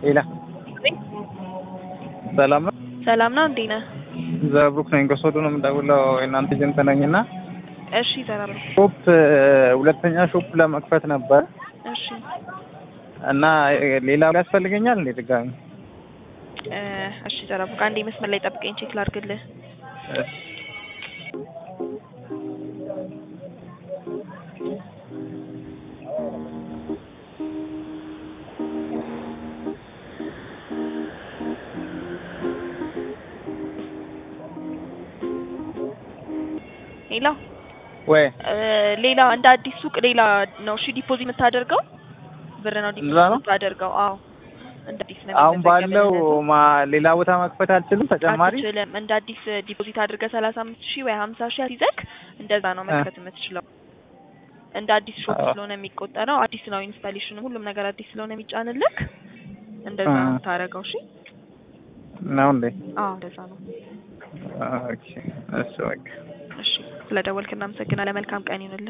ሌላ ሰላም ነው። ሰላም ነው። እንዴት ነህ? ዘብሩክ ነኝ ከሶዶ ነው የምደውለው። የእናንተ ኤጀንት ነኝ እና እሺ ዘራሩ። ሾፕ ሁለተኛ ሾፕ ለመክፈት ነበር እሺ እና ሌላ ያስፈልገኛል እንዴ ድጋሚ? እ እሺ ዘራሩ ከአንዴ መስመር ላይ ጠብቀኝ ቼክ ላድርግልህ። እሺ ሌላ ወይ እ ሌላ እንደ አዲስ ሱቅ ሌላ ነው እሺ ዲፖዚት የምታደርገው ብር ነው ዲፖዚት እንደዛ ነው? የምታደርገው። አዎ እንደ አዲስ ነው አሁን ባለው የሚመዘገብልህ። ማ ሌላ ቦታ መክፈት አልችልም ተጨማሪ? አትችልም። እንደ አዲስ ዲፖዚት አድርገህ ሰላሳ አምስት ሺህ ወይ ሀምሳ ሺህ ይዘህ እንደዛ ነው መክፈት የምትችለው። እንደ አዲስ ሾፕ አዎ። ስለሆነ የሚቆጠረው አዲስ ነው ኢንስታሌሽን፣ ሁሉም ነገር አዲስ ስለሆነ የሚጫንልክ እንደዛ ነው አ። የምታደርገው። እሺ ነው እንዴ? አዎ እንደዛ ነው። ኦኬ እሺ በቃ እሺ ስለደወልክ እናመሰግናለን። መልካም ቀን ይሁንልህ።